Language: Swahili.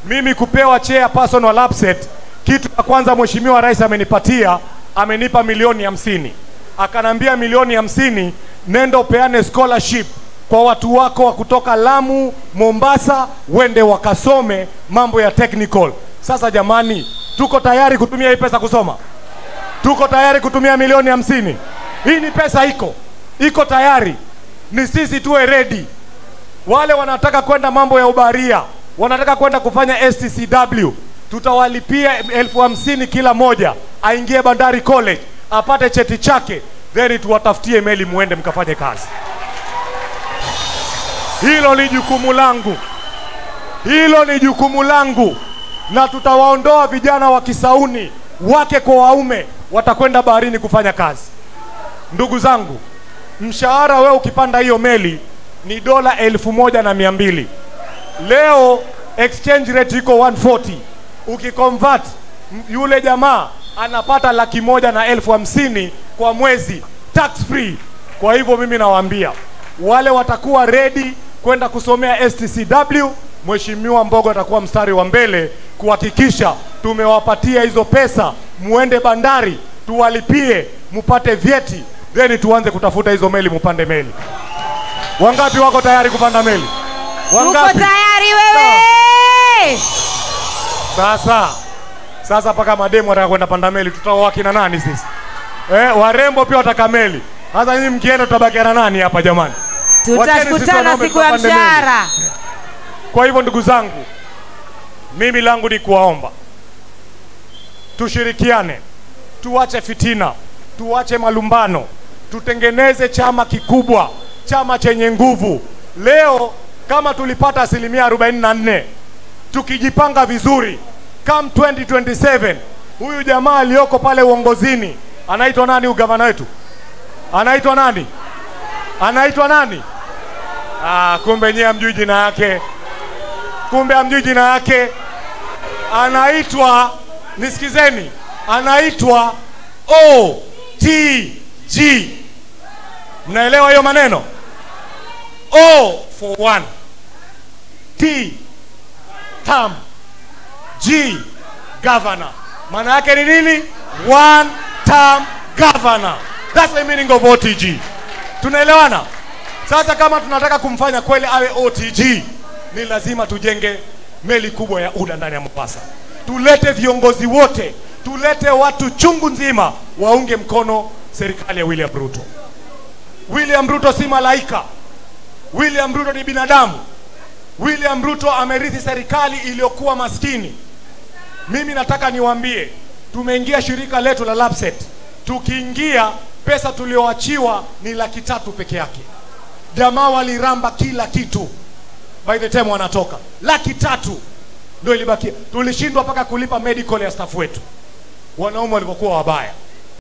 mimi kupewa chairperson wa LAPSSET, kitu cha kwanza mheshimiwa rais amenipatia, amenipa milioni hamsini, akanambia milioni hamsini, nenda upeane scholarship kwa watu wako wa kutoka Lamu, Mombasa, wende wakasome mambo ya technical. Sasa jamani, tuko tayari kutumia hii pesa kusoma? Tuko tayari kutumia milioni hamsini? Hii ni pesa iko iko tayari, ni sisi tuwe ready. Wale wanataka kwenda mambo ya ubaria, wanataka kwenda kufanya STCW, tutawalipia elfu hamsini kila moja, aingie Bandari College apate cheti chake, then tuwatafutie meli muende mkafanye kazi. Hilo ni jukumu langu, hilo ni jukumu langu, na tutawaondoa vijana wa Kisauni, wake kwa waume, watakwenda baharini kufanya kazi. Ndugu zangu, mshahara wewe ukipanda hiyo meli ni dola elfu moja na mia mbili. Leo exchange rate iko 140. Ukiconvert m- yule jamaa anapata laki moja na elfu hamsini kwa mwezi tax free. Kwa hivyo mimi nawaambia wale watakuwa ready kwenda kusomea STCW, Mheshimiwa Mbogo atakuwa mstari wa mbele kuhakikisha tumewapatia hizo pesa, muende bandari tuwalipie, mupate vyeti, then tuanze kutafuta hizo meli, mupande meli. Wangapi wako tayari kupanda meli? Uko Wangapi? tayari wewe? Sasa sasa mpaka mademu wataka kwenda panda meli, tutaoa kina nani sisi? Eh, warembo pia wataka meli. Sasa nyinyi mkienda tutabakia na nani hapa jamani? Wacheni sisi Tutakutana wanaume siku ya tukapande meli. mshahara. Kwa hivyo ndugu zangu, mimi langu ni kuwaomba tushirikiane, tuache fitina, tuache malumbano, tutengeneze chama kikubwa, chama chenye nguvu. Leo kama tulipata asilimia 44, tukijipanga vizuri, come 2027 huyu jamaa aliyoko pale uongozini anaitwa nani? Ugavana wetu anaitwa nani? Anaitwa nani? Ah, kumbe nyie hamjui jina yake kumbe hamjui jina yake. Anaitwa, nisikizeni, anaitwa OTG. Mnaelewa hiyo maneno? O for one, T term, G governor. Maana yake ni nini? One term governor. That's the meaning of OTG. Tunaelewana? Sasa kama tunataka kumfanya kweli awe OTG, ni lazima tujenge meli kubwa ya UDA ndani ya Mombasa. Tulete viongozi wote, tulete watu chungu nzima waunge mkono serikali ya William Ruto. William Ruto si malaika. William Ruto ni binadamu. William Ruto amerithi serikali iliyokuwa maskini. Mimi nataka niwaambie, tumeingia shirika letu la LAPSSET. Tukiingia pesa tulioachiwa ni laki tatu peke yake. Jamaa waliramba kila kitu, by the time wanatoka laki tatu ndio ilibakia. Tulishindwa mpaka kulipa medical ya staff wetu, wanaume walivyokuwa wabaya.